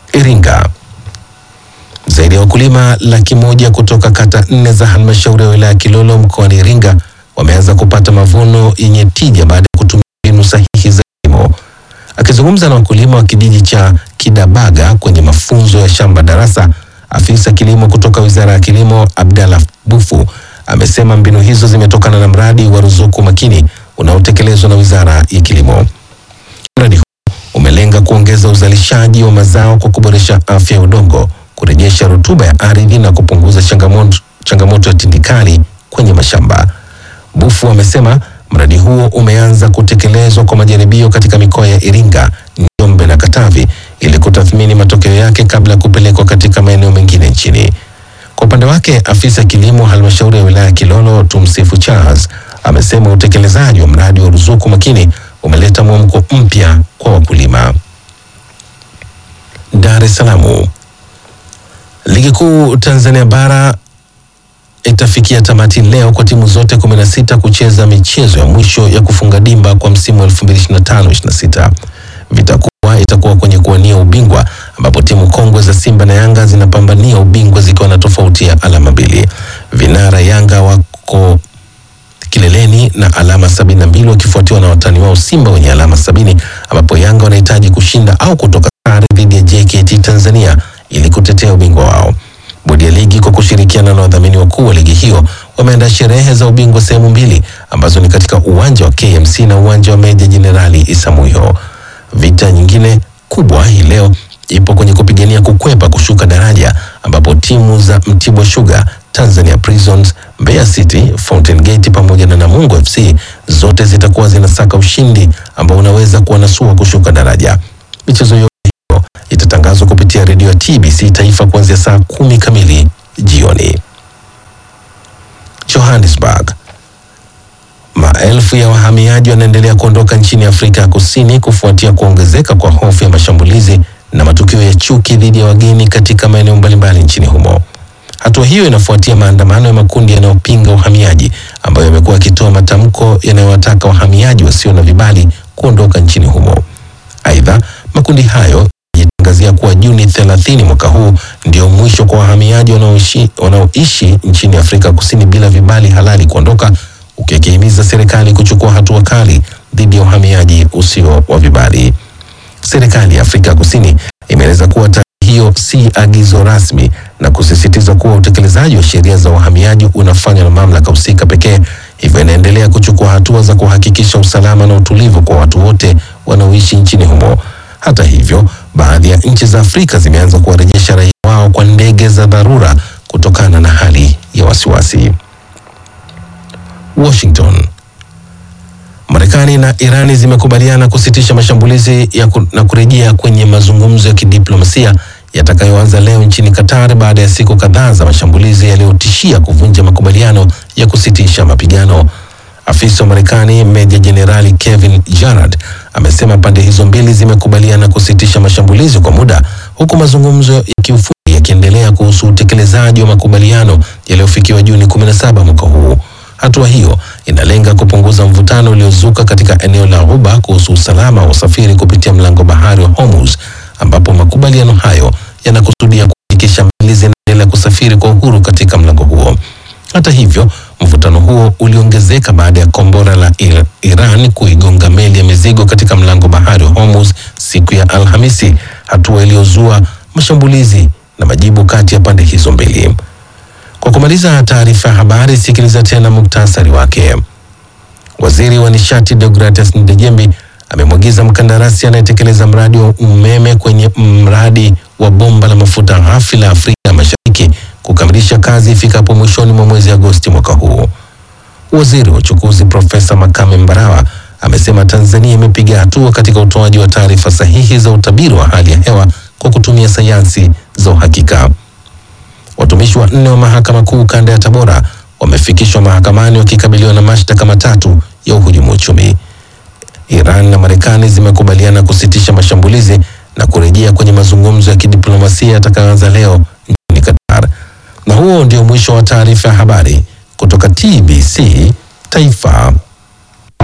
Iringa. Zaidi ya wakulima laki moja kutoka kata nne za halmashauri ya wilaya ya Kilolo mkoani Iringa wameanza kupata mavuno yenye tija baada ya kutumia mbinu sahihi za kilimo. Akizungumza na wakulima wa kijiji cha Kidabaga kwenye mafunzo ya shamba darasa, afisa kilimo kutoka Wizara ya Kilimo Abdallah Bufu amesema mbinu hizo zimetokana na mradi wa ruzuku makini unaotekelezwa na Wizara ya Kilimo. Mradi huu umelenga kuongeza uzalishaji wa mazao kwa kuboresha afya ya udongo, kurejesha rutuba ya ardhi na kupunguza changamoto, changamoto ya tindikali kwenye mashamba. Bufu amesema mradi huo umeanza kutekelezwa kwa majaribio katika mikoa ya Iringa, Njombe na Katavi ili kutathmini matokeo yake kabla ya kupelekwa katika maeneo mengine nchini. Kwa upande wake, afisa kilimo halmashauri ya wilaya ya Kilolo Tumsifu Charles amesema utekelezaji wa mradi wa ruzuku makini umeleta mwamko mpya kwa wakulima. Dar es Salaam. Ligi kuu Tanzania bara itafikia tamati leo kwa timu zote 16 kucheza michezo ya mwisho ya kufunga dimba kwa msimu wa 2025-26. Vitakuwa itakuwa kwenye kuwania ubingwa ambapo timu kongwe za Simba na Yanga zinapambania ubingwa zikiwa na tofauti ya alama mbili. Vinara Yanga wako kileleni na alama sabini na mbili wakifuatiwa na watani wao Simba wenye alama sabini ambapo Yanga wanahitaji kushinda au kutoka sare dhidi ya JKT Tanzania ili kutetea ubingwa wao. Bodi ya ligi kwa kushirikiana na wadhamini wakuu wa ligi hiyo wameandaa sherehe za ubingwa sehemu mbili ambazo ni katika uwanja wa KMC na uwanja wa Meja Jenerali Isamuhyo. Vita nyingine kubwa hii leo ipo kwenye kupigania kukwepa kushuka daraja ambapo timu za Mtibwa Sugar, Tanzania Prisons, Mbeya City, Fountain Gate pamoja na Namungo FC zote zitakuwa zinasaka ushindi ambao unaweza kuwanasua kushuka daraja. Michezo yote hiyo itatangazwa kupitia redio ya TBC Taifa kuanzia saa kumi kamili jioni. Johannesburg. Maelfu ya wahamiaji wanaendelea kuondoka nchini Afrika ya Kusini kufuatia kuongezeka kwa hofu ya mashambulizi na matukio ya chuki dhidi ya wageni katika maeneo mbalimbali nchini humo. Hatua hiyo inafuatia maandamano ya makundi yanayopinga uhamiaji ambayo yamekuwa yakitoa matamko yanayowataka wahamiaji wasio na vibali kuondoka nchini humo. Aidha, makundi hayo yajitangazia kuwa Juni 30 mwaka huu ndio mwisho kwa wahamiaji wanaoishi wanaoishi nchini Afrika Kusini bila vibali halali kuondoka, ukikihimiza serikali kuchukua hatua kali dhidi ya uhamiaji usio wa vibali. Serikali ya Afrika Kusini imeeleza kuwa tarehe hiyo si agizo rasmi na kusisitiza kuwa utekelezaji wa sheria za uhamiaji unafanywa na mamlaka husika pekee, hivyo inaendelea kuchukua hatua za kuhakikisha usalama na utulivu kwa watu wote wanaoishi nchini humo. Hata hivyo, baadhi ya nchi za Afrika zimeanza kuwarejesha raia wao kwa ndege za dharura kutokana na hali ya wasiwasi. Washington. Marekani na Irani zimekubaliana kusitisha mashambulizi ya ku, na kurejea kwenye mazungumzo ya kidiplomasia yatakayoanza leo nchini Qatar baada ya siku kadhaa za mashambulizi yaliyotishia kuvunja makubaliano ya kusitisha mapigano. Afisa wa Marekani Meja Jenerali Kevin Jarrett amesema pande hizo mbili zimekubaliana kusitisha mashambulizi kwa muda huku mazungumzo ya kiufundi yakiendelea kuhusu utekelezaji wa makubaliano yaliyofikiwa Juni 17 mwaka huu. Hatua hiyo inalenga kupunguza mvutano uliozuka katika eneo la Ghuba kuhusu usalama wa usafiri kupitia mlango bahari wa Hormuz, ambapo makubaliano hayo yanakusudia kuhakikisha meli zinaendelea kusafiri kwa uhuru katika mlango huo. Hata hivyo, mvutano huo uliongezeka baada ya kombora la Ir- Iran kuigonga meli ya mizigo katika mlango bahari wa Hormuz siku ya Alhamisi, hatua iliyozua mashambulizi na majibu kati ya pande hizo mbili. Kwa kumaliza taarifa ya habari, sikiliza tena muktasari wake. Waziri wa nishati Deogratias Ndejembi amemwagiza mkandarasi anayetekeleza mradi wa umeme kwenye mradi wa bomba la mafuta ghafi la Afrika Mashariki kukamilisha kazi ifikapo mwishoni mwa mwezi Agosti mwaka huu. Waziri wa uchukuzi Profesa Makame Mbarawa amesema Tanzania imepiga hatua katika utoaji wa taarifa sahihi za utabiri wa hali ya hewa kwa kutumia sayansi za uhakika. Watumishi wanne wa mahakama kuu kanda ya Tabora wamefikishwa mahakamani wakikabiliwa na mashtaka matatu ya uhujumu uchumi. Iran na Marekani zimekubaliana kusitisha mashambulizi na kurejea kwenye mazungumzo ya kidiplomasia yatakayoanza leo nchini Qatar. Na huo ndio mwisho wa taarifa ya habari kutoka TBC Taifa.